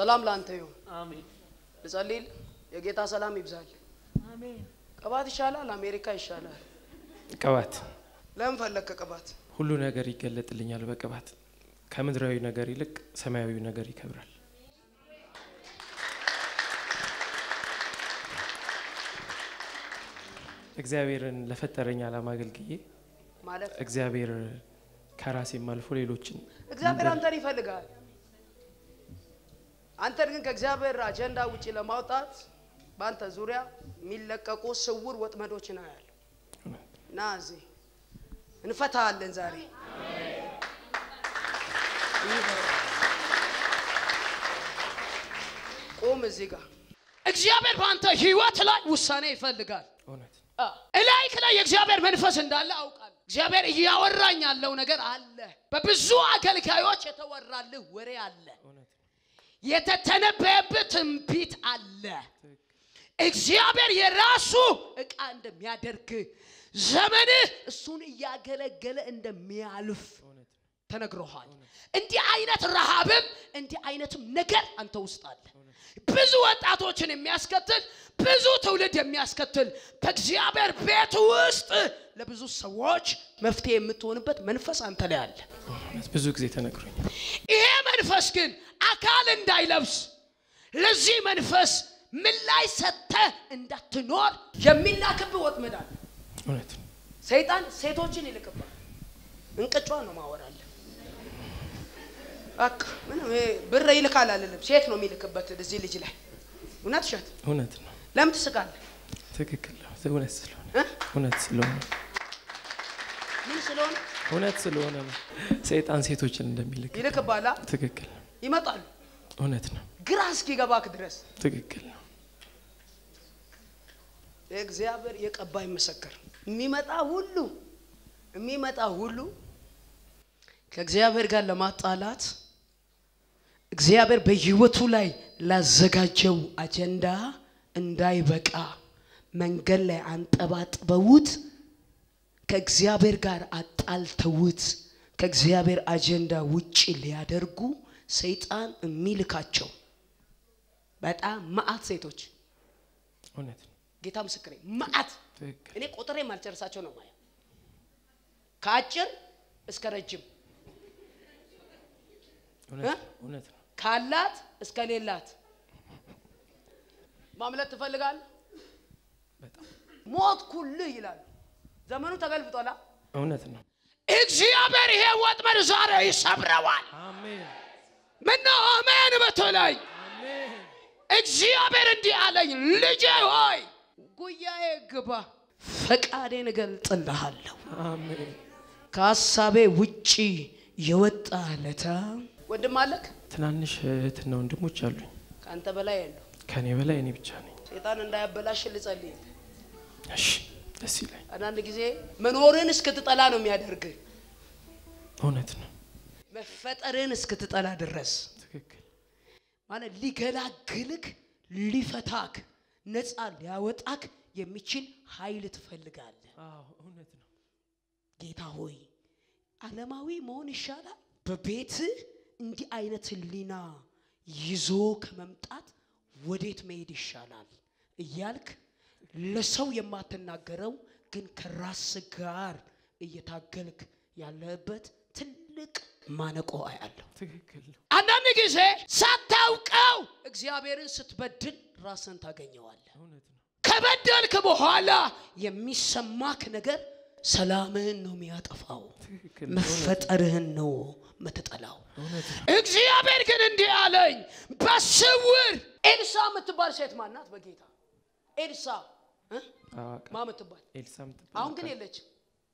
ሰላም ለአንተ ይሁን። አሜን ልጸልይል። የጌታ ሰላም ይብዛል። አሜን። ቅባት ይሻላል፣ አሜሪካ ይሻላል። ቅባት ለምን ፈለግከ ቅባት? ሁሉ ነገር ይገለጥልኛል በቅባት ከምድራዊ ነገር ይልቅ ሰማያዊ ነገር ይከብራል። እግዚአብሔርን ለፈጠረኝ ዓላማ አገልግዬ ማለት እግዚአብሔር ከራሴም አልፎ ሌሎችን እግዚአብሔር አንተን ይፈልጋል። አንተን ግን ከእግዚአብሔር አጀንዳ ውጪ ለማውጣት በአንተ ዙሪያ የሚለቀቁ ስውር ወጥመዶች ነው ያለ እና እዚህ እንፈታለን ዛሬ ቁም እዚህ ጋር እግዚአብሔር በአንተ ህይወት ላይ ውሳኔ ይፈልጋል። እውነት እላይክ ላይ የእግዚአብሔር መንፈስ እንዳለ አውቃለሁ። እግዚአብሔር እያወራኝ ያለው ነገር አለ። በብዙ አገልጋዮች የተወራልህ ወሬ አለ። እውነት የተተነበየብህ ትንቢት አለ። እግዚአብሔር የራሱ እቃ እንደሚያደርግ ዘመንህ እሱን እያገለገለ እንደሚያልፍ እውነት ተነግሮሃል። እንዲህ አይነት ረሃብም እንዲህ አይነትም ነገር አንተ ውስጥ አለ። ብዙ ወጣቶችን የሚያስከትል ብዙ ትውልድ የሚያስከትል በእግዚአብሔር ቤት ውስጥ ለብዙ ሰዎች መፍትሄ የምትሆንበት መንፈስ አንተ ላይ አለ። እውነት ብዙ ጊዜ ተነግሮኛል። ይሄ መንፈስ ግን አካል እንዳይለብስ ለዚህ መንፈስ ምላሽ ሰጥተህ እንዳትኖር የሚላክብህ ወጥመድ አለ። እውነት ሰይጣን ሴቶችን ይልክባል። እንቅጯን ነው ማወራለ በቃ ምንም ይሄ ብር ይልካል አልልም። ሴት ነው የሚልክበት እዚህ ልጅ ላይ እውነት ውሸት። እውነት ነው። ለምን ትስቃለህ? ትክክል ነው። እውነት ስለሆነ እ? እውነት ስለሆነ ምን ስለሆነ እውነት ስለሆነ ነው ሰይጣን ሴቶችን እንደሚልክ ይልክባላ። ትክክል ነው። ይመጣሉ እውነት ነው። ግራ እስኪገባክ ድረስ ትክክል ነው። እግዚአብሔር የቀባ ይመሰክር። የሚመጣ ሁሉ የሚመጣ ሁሉ ከእግዚአብሔር ጋር ለማጣላት እግዚአብሔር በሕይወቱ ላይ ላዘጋጀው አጀንዳ እንዳይበቃ መንገድ ላይ አንጠባጥበውት ከእግዚአብሔር ጋር አጣልተውት ከእግዚአብሔር አጀንዳ ውጭ ሊያደርጉ ሰይጣን የሚልካቸው በጣም መዓት ሴቶች እውነት ነው። ጌታ ምስክሬ መዓት ትክክል እኔ ቁጥሬ ማልጨርሳቸው ነው ማየው ከአጭር እስከ ረጅም እውነት እ? ነው። እውነት ነው። ካላት እስከ ሌላት ማምለጥ ትፈልጋል በጣም ሞት ኩልህ ይላሉ ዘመኑ ተገልብጧላ እውነት ነው። እግዚአብሔር ይሄ ወጥመድ ዛሬ ይሰብረዋል አሜን ምነው አሜን በተለይ አሜን እግዚአብሔር እንዲህ አለኝ ልጄ ሆይ ጉያዬ ግባ ፈቃዴን እገልጥልሃለሁ አሜን ከሀሳቤ ውጪ የወጣ ለታ ወንድም አለክ ትናንሽ እህትና ወንድሞች አሉኝ። ከአንተ በላይ ያለው ከእኔ በላይ እኔ ብቻ ነኝ። ሴጣን እንዳያበላሽ ልጸልይ እሺ ደስ ይላል። አንዳንድ ጊዜ መኖርን እስክትጠላ ነው የሚያደርግ እውነት ነው። መፈጠርን እስክትጠላ ድረስ ትክክል ማለት ሊገላግልክ ሊፈታክ ነፃ ሊያወጣክ የሚችል ኃይል ትፈልጋለህ አዎ እውነት ነው። ጌታ ሆይ ዓለማዊ መሆን ይሻላል በቤትህ እንዲህ አይነት ህሊና ይዞ ከመምጣት ወዴት መሄድ ይሻላል እያልክ ለሰው የማትናገረው ግን ከራስ ጋር እየታገልክ ያለበት ትልቅ ማነቆ አያለሁ። ትክክል ነው። አንዳንድ ጊዜ ሳታውቀው እግዚአብሔርን ስትበድል ራስን ታገኘዋለህ። እውነት ነው። ከበደልክ በኋላ የሚሰማክ ነገር ሰላምህን ነው የሚያጠፋው፣ ትክክል ነው። መፈጠርህን ነው ምትጠላው። እውነት ነው። እግዚአብሔር ግን እንዲህ አለኝ፣ በስውር ኤልሳ የምትባል ሴት ማናት? በጌታ ኤልሳ እ? አዋቃ ማ የምትባል ኤልሳ ምትባል አሁን ግን የለችም።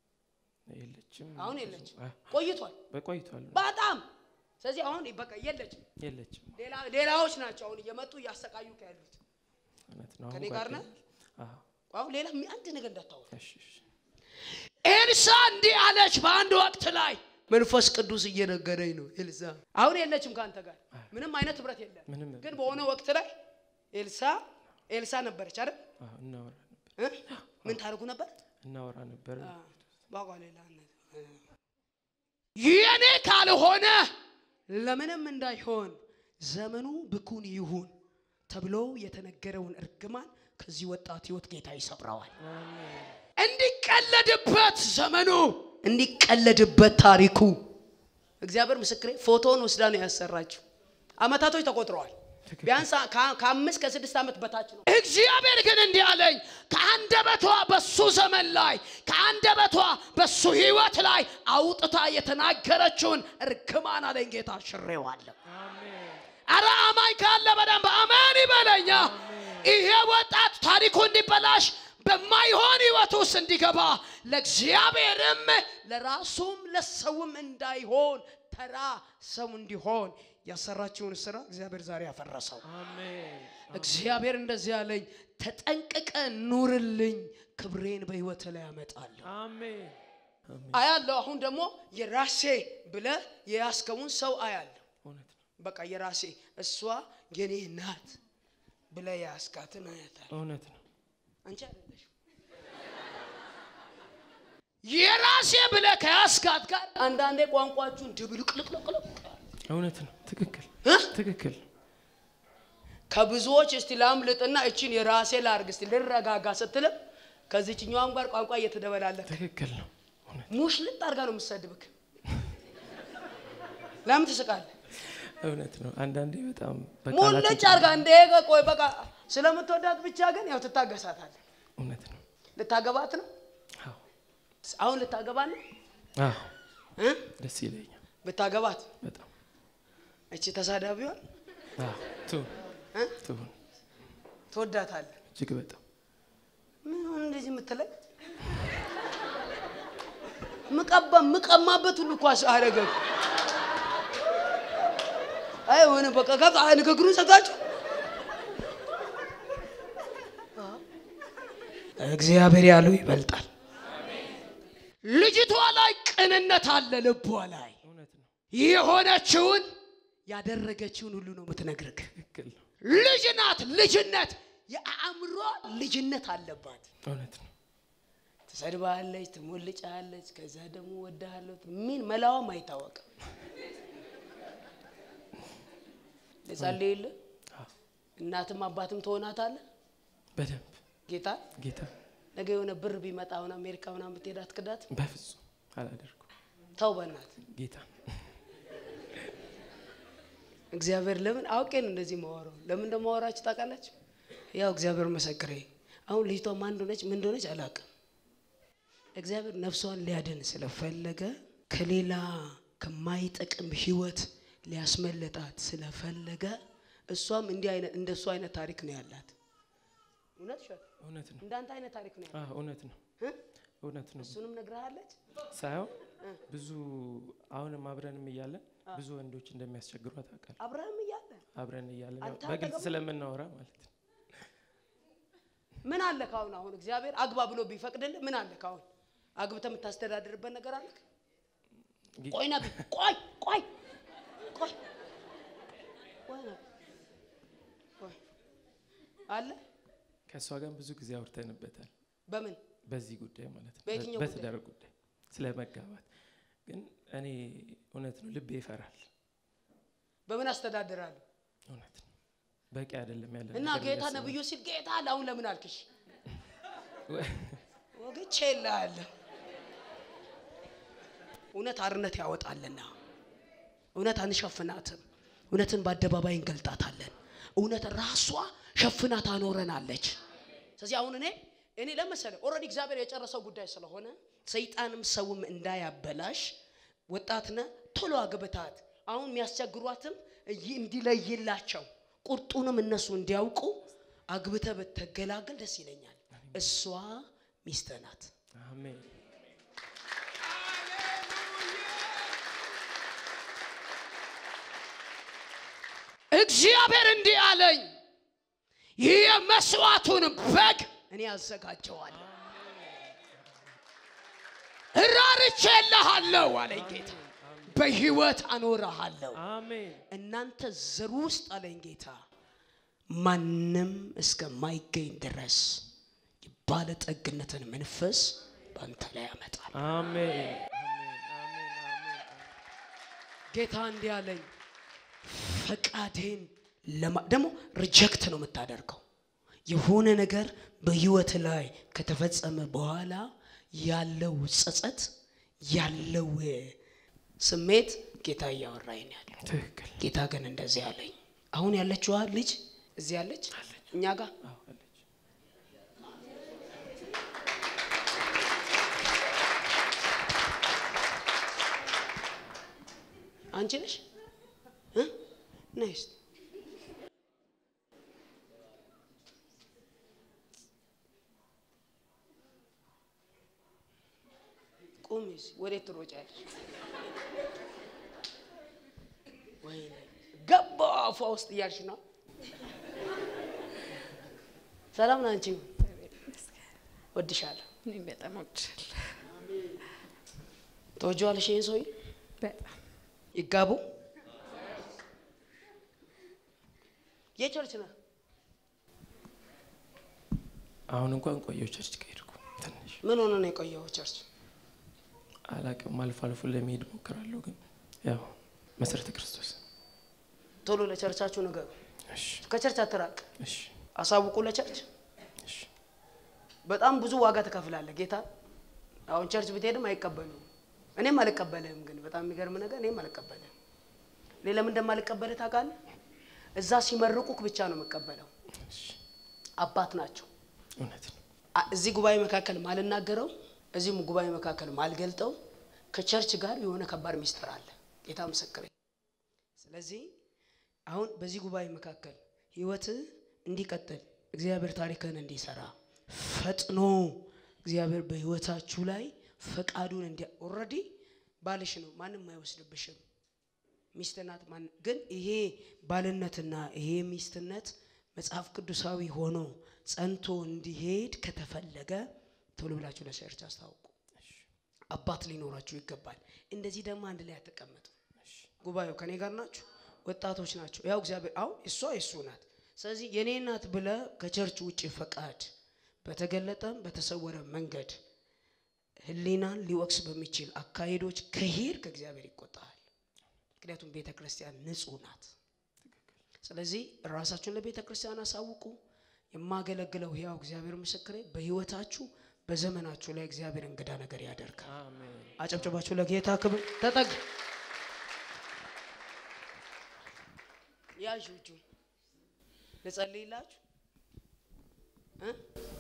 የለችም። አሁን የለችም፣ አ፣ ቆይቷል በቆይቷል። በጣም ስለዚህ አሁን በቃ የለችም። የለችም። ሌላ ሌላዎች ናቸው አሁን እየመጡ እያሰቃዩ ያሉት። እውነት ነው። ከእኔ አሁን ጋር ነህ? ጓደኛ- አዎ፣ አሁን ሌላ ሚ- አንድ ነገር እንዳታወራ። እሺ፣ እሺ። ኤልሳ እንዲህ አለች በአንድ ወቅት ላይ መንፈስ ቅዱስ እየነገረኝ ነው። ኤልሳ አሁን የለችም ከአንተ ጋር ምንም አይነት ህብረት የለም። ምንም ግን በሆነ ወቅት ላይ ኤልሳ ኤልሳ ነበረች አይደል? አዎ፣ እናወራ ነበር እ? ምን ታደርጉ ነበር? እናወራ ነበር። ባቋ ሌላ የኔ ካልሆነ ለምንም እንዳይሆን ዘመኑ ብኩን ይሁን ተብሎ የተነገረውን እርግማን ከዚህ ወጣት ህይወት ጌታ ይሰብረዋል። እንዲቀለድበት ዘመኑ እንዲቀለድበት ታሪኩ እግዚአብሔር ምስክሬ ፎቶውን ወስዳ ነው ያሰራችው። አመታቶች ተቆጥረዋል። ቢያንስ ከ- ከአምስት ከስድስት ዓመት በታች ነው። እግዚአብሔር ግን እንዲህ አለኝ፣ ከአንደበቷ በሱ ዘመን ላይ ከአንደበቷ በሱ ህይወት ላይ አውጥታ የተናገረችውን እርግማን አለኝ ጌታ ሽሬዋለሁ። አረ አማኝ ካለ በደንብ አሜን ይበለኛ። ይሄ ወጣት ታሪኩ እንዲበላሽ በማይሆን ህይወት ውስጥ እንዲገባ ለእግዚአብሔርም ለራሱም ለሰውም እንዳይሆን ተራ ሰው እንዲሆን ያሰራችውን ስራ እግዚአብሔር ዛሬ ያፈረሰው። አሜን እግዚአብሔር እንደዚህ ያለኝ ተጠንቅቀ ኑርልኝ፣ ክብሬን በህይወት ላይ ያመጣለሁ። አሜን አያለሁ። አሁን ደግሞ የራሴ ብለ የያዝከውን ሰው አያለሁ። እውነት ነው በቃ የራሴ እሷ የኔ ናት ብለ የያዝካትን አያታለሁ። እውነት ነው አንቺ አይደለሽ የራሴ ብለ ከያዝካት ጋር አንዳንዴ ቋንቋችሁን ድብልቅልቅልቅልቅ እውነት ነው ትክክል እ? ትክክል ከብዙዎች እስቲ ላምልጥና እችን የራሴ ላርግ እስቲ ልረጋጋ ስትልም ከዚችኛዋም ጋር ቋንቋ እየተደበላለቀ ትክክል ነው እውነት ሙሽልጥ አድርጋ ነው የምትሰድብክ። ለምን ትስቃለህ? እውነት ነው አንዳንዴ በጣም በቃላት ሙልጭ አድርጋ እንደ ቆይ በቃ ስለምትወዳት ብቻ ግን ያው ትታገሳታለህ። እውነት ነው ልታገባት ነው አዎ አሁን ልታገባ ነው አዎ እ? ደስ ይለኛል ብታገባት በጣም እቺ ተሳዳቢዋን አዎ ትሁን እ? ትሁን ትወዳታለህ። እጅግ በጣም ምን ሆነ እንደዚህ የምትለኝ ምቀባ ምቀማበት ሁሉ እኮ አደረገ። አይ ሆነ በቃ ከፍ አይ ንግግሩን ሰጣችሁ። እግዚአብሔር ያለው ይበልጣል። ልጅቷ ላይ ቅንነት አለ፣ ልቧ ላይ እውነት ነው የሆነችውን ያደረገችውን ሁሉ ነው የምትነግርህ። ትክክል ነው ልጅ ናት። ልጅነት የአእምሮ ልጅነት አለባት። እውነት ነው ትሰድባለች፣ ትሞልጫለች፣ ከዛ ደግሞ ወዳለሁ ምን መላዋም አይታወቅም። ልጸልይልህ አዎ እናትም አባትም ትሆናታለህ። በደንብ ጌታ ጌታ ነገ የሆነ ብር ቢመጣ አሁን አሜሪካ ምናምን ብትሄድ አትክዳት። በፍጹም አላደርኩም ተው በእናት ጌታ እግዚአብሔር ለምን አውቄ ነው እንደዚህ ማወራው? ለምን እንደማወራችሁ ታውቃላችሁ? ያው እግዚአብሔር መሰክሬ አሁን ልጅቷ ማን እንደሆነች ምን እንደሆነች አላውቅም። እግዚአብሔር ነፍሷን ሊያድን ስለፈለገ ከሌላ ከማይጠቅም ህይወት ሊያስመለጣት ስለፈለገ እሷም እንዲህ አይነት እንደ እሱ አይነት ታሪክ ነው ያላት። እውነት ሸት እውነት ነው እንዳንተ አይነት ታሪክ ነው ያላት አዎ እውነት ነው እ? እውነት ነው እሱንም ነግረሃለች። ሳይሆን ብዙ አሁንም አብረንም እያለን ብዙ ወንዶች እንደሚያስቸግሯት አውቃለሁ አብርሃም እያለ አብረን እያለን ያው አንተ በግልጽ አጠገቡ- ስለምናወራ ማለት ነው ምን አለ ካሁን አሁን እግዚአብሔር አግባ ብሎ ቢፈቅድልህ ምን አለ ካሁን አግብተህ የምታስተዳድርበት ነገር አለ? ጌ- ቆይ ነቢ ቆይ ቆይ ቆይ ቆይ ነቢ ቆይ አለ ከእሷ ጋር ብዙ ጊዜ አውርተንበታል በምን በዚህ ጉዳይ ማለት ነው በየትኛው በ- በትዳር ጉዳይ ስለ መጋባት ግን እኔ እውነት ነው ልቤ ይፈራል በምን አስተዳድራለሁ እውነት ነው በቂ አይደለም ያለ እና ነገር ጌታ እያሰብን። ነብዩ ሲል ጌታ አለ አሁን ለምን አልክሽ ወ- ወግቼ እልሃለሁ እውነት አርነት ያወጣልና እውነት አንሸፍናትም እውነትን በአደባባይ እንገልጣታለን እውነት ራሷ ሸፍና ታኖረናለች ስለዚህ አሁን እኔ እኔ ለመሰለ ኦልሬዲ እግዚአብሔር የጨረሰው ጉዳይ ስለሆነ ሰይጣንም ሰውም እንዳያበላሽ ወጣትነ ቶሎ አግብታት አሁን የሚያስቸግሯትም እይ- እንዲለይላቸው ቁርጡንም እነሱ እንዲያውቁ አግብተ ብትገላገል ደስ ይለኛል እሷ ሚስት ናት አሜን እግዚአብሔር እንዲህ አለኝ ይህ የመስዋዕቱን በግ እኔ አዘጋጀዋለሁ እራርቼልሃለሁ አለኝ ጌታ በህይወት አኖረሃለሁ አሜን እናንተ ዘር ውስጥ አለኝ ጌታ ማንም እስከማይገኝ ድረስ የባለጠግነትን መንፈስ በአንተ ላይ ያመጣል አሜን አሜን አሜን አሜን ጌታ እንዲህ አለኝ ፈቃዴን ለማ- ደግሞ ሪጀክት ነው የምታደርገው። የሆነ ነገር በህይወት ላይ ከተፈጸመ በኋላ ያለው ጸጸት ያለው ስሜት ጌታ እያወራኝ ነው ያለው። ትክክል ጌታ ግን እንደዚህ አለኝ። አሁን ያለችዋ ልጅ እዚህ ያለች እኛ ጋር አዎ አለች አንቺ ነሽ እ? ነይ እስቲ ቁሚ እስኪ። ወዴት ትሮጫለሽ? ወይኔ ገባ አፏ ውስጥ እያልሽ ነው። ሰላም ነው አንቺ? ወድሻለሁ። እኔም በጣም ወድሻለሁ። ተወጂዋለሽ ይሄን ሰውዬ? በጣም ይጋቡ። የቸርች ነህ? አሁን እንኳን ቆየው ቸርች ከሄድኩ ትንሽ ምን ሆነ ነው የቆየው ቸርች? አላቅም አልፎ አልፎ ለመሄድ ሞክራለሁ ግን ያው መሰረተ ክርስቶስ ቶሎ ለቸርቻችሁ ንገሩ። እሺ ከቸርች አትራቅ፣ እሺ አሳውቁ ለቸርች። እሺ በጣም ብዙ ዋጋ ትከፍላለህ። ጌታ አሁን ቸርች ብትሄድም አይቀበሉም። እኔም አልቀበልህም። ግን በጣም የሚገርም ነገር እኔም አልቀበልህም። እኔ ለምን እንደማልቀበልህ ታውቃለህ? እዛ ሲመርቁክ ብቻ ነው የምቀበለው። እሺ አባት ናቸው። እውነት ነው አ- እዚህ ጉባኤ መካከል ማልናገረው እዚህ ጉባኤ መካከል ማልገልጠው ከቸርች ጋር የሆነ ከባድ ሚስጥር አለ። ጌታ ምስክሬ። ስለዚህ አሁን በዚህ ጉባኤ መካከል ህይወት እንዲቀጥል እግዚአብሔር ታሪክን እንዲሰራ ፈጥኖ እግዚአብሔር በህይወታችሁ ላይ ፈቃዱን እንዲ ኦልሬዲ ባልሽ ነው፣ ማንም አይወስድብሽም። ሚስት ናት። ማን ግን ይሄ ባልነትና ይሄ ሚስትነት መጽሐፍ ቅዱሳዊ ሆኖ ጸንቶ እንዲሄድ ከተፈለገ ቶሎ ብላችሁ ለቸርች አስታውቁ። አባት ሊኖራችሁ ይገባል። እንደዚህ ደግሞ አንድ ላይ አትቀመጡ። ጉባኤው ከኔ ጋር ናችሁ፣ ወጣቶች ናቸው። ያው እግዚአብሔር አሁን እሷ የሱ ናት። ስለዚህ የኔ ናት ብለ ከቸርች ውጭ ፈቃድ በተገለጠም በተሰወረ መንገድ ህሊናን ሊወቅስ በሚችል አካሄዶች ከሄድ ከእግዚአብሔር ይቆጣል። ምክንያቱም ቤተ ክርስቲያን ንጹህ ናት። ስለዚህ ራሳችሁን ለቤተ ክርስቲያን አሳውቁ። የማገለግለው ሕያው እግዚአብሔር ምስክሬ በህይወታችሁ በዘመናችሁ ላይ እግዚአብሔር እንግዳ ነገር ያደርጋል። አሜን አጨብጨባችሁ ለጌታ ክብር ተጠግ ያዥ እጁ ልጸልይላችሁ እ?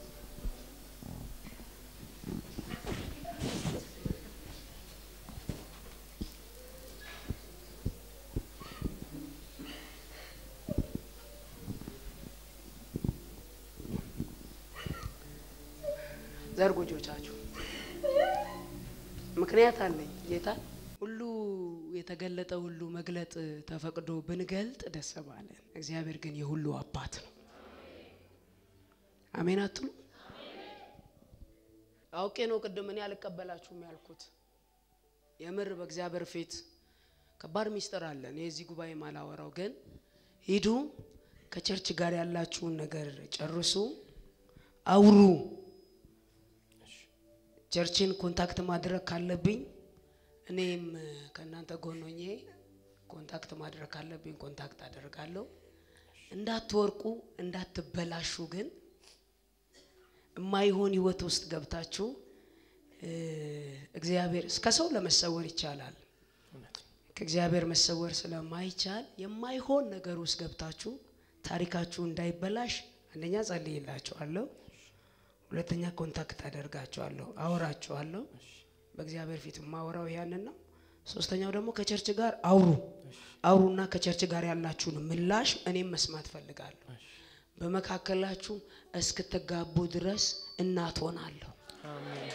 ዘርጉ እጆቻችሁ። ምክንያት አለኝ ጌታ ሁሉ የተገለጠ ሁሉ መግለጥ ተፈቅዶ ብንገልጥ ደስ ባለን። እግዚአብሔር ግን የሁሉ አባት ነው። አሜን አትሉ? አውቄ ነው ቅድም እኔ አልቀበላችሁም ያልኩት። የምር በእግዚአብሔር ፊት ከባድ ሚስጥር አለ። እኔ እዚህ ጉባኤ ማላወራው ግን ሂዱ፣ ከቸርች ጋር ያላችሁን ነገር ጨርሱ፣ አውሩ። ቸርችን ኮንታክት ማድረግ ካለብኝ እኔም ከእናንተ ጎን ሆኜ ኮንታክት ማድረግ ካለብኝ ኮንታክት አደርጋለሁ። እንዳትወርቁ እንዳትበላሹ ግን የማይሆን ህይወት ውስጥ ገብታችሁ እ እግዚአብሔር ከሰው ለመሰወር ይቻላል። እውነት ነው ከእግዚአብሔር መሰወር ስለማይቻል የማይሆን ነገር ውስጥ ገብታችሁ ታሪካችሁ እንዳይበላሽ አንደኛ ጸልይላችኋለሁ፣ ሁለተኛ ኮንታክት አደርጋችኋለሁ፣ አወራችኋለሁ። በእግዚአብሔር ፊት የማወራው ያንን ነው። ሶስተኛው ደግሞ ከቸርች ጋር አውሩ አውሩና ከቸርች ጋር ያላችሁን ምላሽ እኔም መስማት ፈልጋለሁ። በመካከላችሁ እስክትጋቡ ድረስ እናት ሆናለሁ። አሜን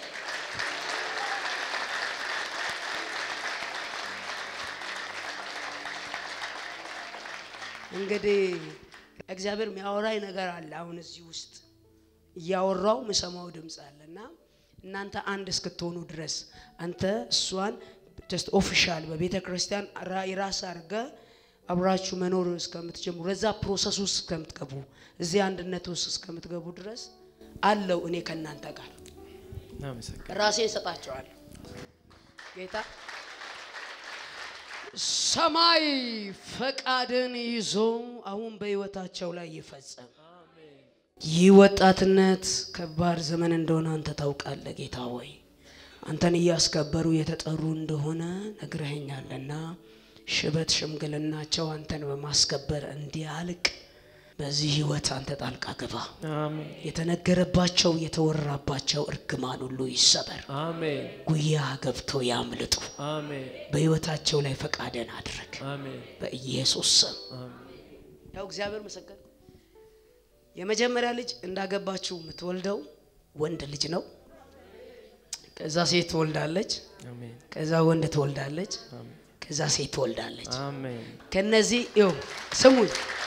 እንግዲህ እግዚአብሔር የሚያወራኝ ነገር አለ። አሁን እዚህ ውስጥ እያወራው ምሰማው ድምፅ አለ እና እናንተ አንድ እስክትሆኑ ድረስ አንተ እሷን ጀስት ኦፊሻል በቤተ ክርስቲያን ራ- የራስ አድርገ አብራችሁ መኖር እስከምትጀምሩ ለዛ ፕሮሰስ ውስጥ እስከምትገቡ እዚህ አንድነት ውስጥ እስከምትገቡ ድረስ አለው እኔ ከእናንተ ጋር እናመሰግን ራሴን እሰጣቸዋለሁ። ጌታ ሰማይ ፈቃድን ይዞ አሁን በህይወታቸው ላይ ይፈጸም። ይህ ወጣትነት ከባድ ዘመን እንደሆነ አንተ ታውቃለህ ጌታ ሆይ አንተን እያስከበሩ የተጠሩ እንደሆነ ነግረኸኛልና ሽበት ሽምግልናቸው አንተን በማስከበር እንዲያልቅ በዚህ ህይወት አንተ ጣልቃ ግባ። አሜን የተነገረባቸው የተወራባቸው እርግማን ሁሉ ይሰበር፣ አሜን ጉያ ገብቶ ያምልጡ። አሜን በህይወታቸው ላይ ፈቃደን አድርግ አሜን በኢየሱስ ስም። አሜን ያው እግዚአብሔር ምስክር፣ የመጀመሪያ ልጅ እንዳገባችው የምትወልደው ወንድ ልጅ ነው። ከዛ ሴት ትወልዳለች፣ አሜን ከዛ ወንድ ትወልዳለች፣ አሜን ከዛ ሴት ትወልዳለች። አሜን ከነዚህ ይው ስሙኝ፣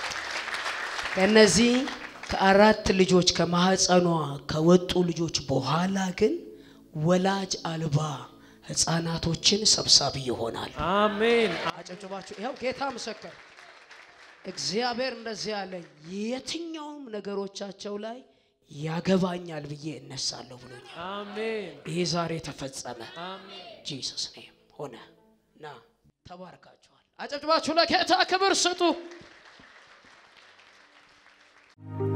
ከነዚህ ከአራት ልጆች ከማህፀኗ ከወጡ ልጆች በኋላ ግን ወላጅ አልባ ህፃናቶችን ሰብሳቢ ይሆናል። አሜን አጨብጭባችሁ ይኸው ጌታ ምስክር፣ እግዚአብሔር እንደዚህ ያለኝ የትኛውም ነገሮቻቸው ላይ ያገባኛል ብዬ እነሳለሁ ብሎኛል። አሜን ይህ ዛሬ ተፈጸመ። አሜን ጂሰስ ኔም ሆነ ና ተባርካችኋል። አጨብጭባችሁ ለጌታ ክብር ስጡ።